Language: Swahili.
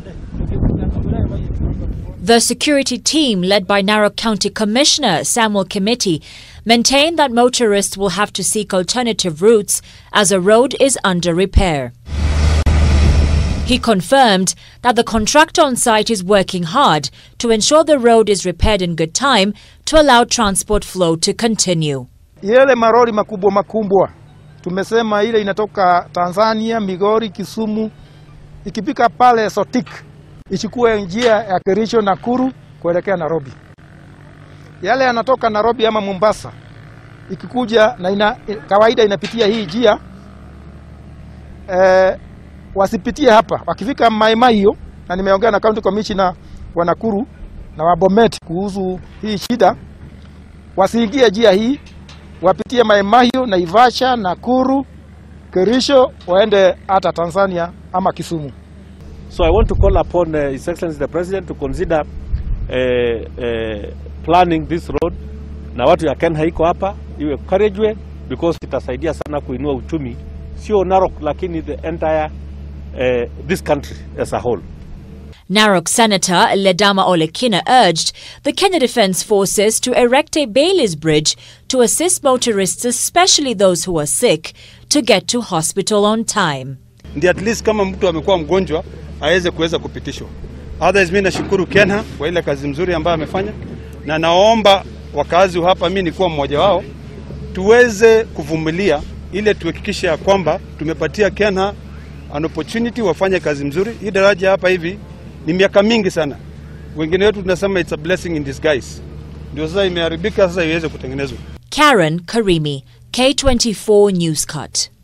The security team, led by Narok County Commissioner Samuel Committee, maintained that motorists will have to seek alternative routes as a road is under repair. He confirmed that the contractor on site is working hard to ensure the road is repaired in good time to allow transport flow to continue. Yale maroli makubwa makubwa tumesema ile inatoka Tanzania, Migori, Kisumu, ikipika pale Sotik ichukue njia ya Kericho, Nakuru kuelekea Nairobi. Yale yanatoka Nairobi ama Mombasa ikikuja na ina, kawaida inapitia hii njia eh, wasipitie hapa. Wakifika Maimai hiyo, na nimeongea na county commissioner wa Nakuru na wa Bomet kuhusu hii shida, wasiingie njia hii, wapitie Maimai hiyo, Naivasha, Nakuru, Kericho, waende hata Tanzania ama Kisumu. So I want to call upon uh, His Excellency the President to consider uh, uh, planning this road na watu ya Kenya iko hapa iwe encouraged because itasaidia sana kuinua uchumi sio Narok lakini the entire uh, this country as a whole. Narok Senator Ledama Olekina urged the Kenya Defence Forces to erect a Bailey's Bridge to assist motorists, especially those who are sick, to get to hospital on time. Ndi at least kama mtu amekuwa mgonjwa aweze kuweza kupitishwa. Otherwise, mimi nashukuru Kenha kwa ile kazi mzuri ambayo amefanya, na naomba wakazi hapa, mimi nikuwa mmoja wao, tuweze kuvumilia ile tuhakikishe ya kwamba tumepatia Kenha an opportunity wafanye kazi mzuri. Hii daraja hapa hivi ni miaka mingi sana, wengine wetu tunasema it's a blessing in disguise, ndio sasa imeharibika, sasa iweze kutengenezwa. Karen Karimi, K24 Newscut.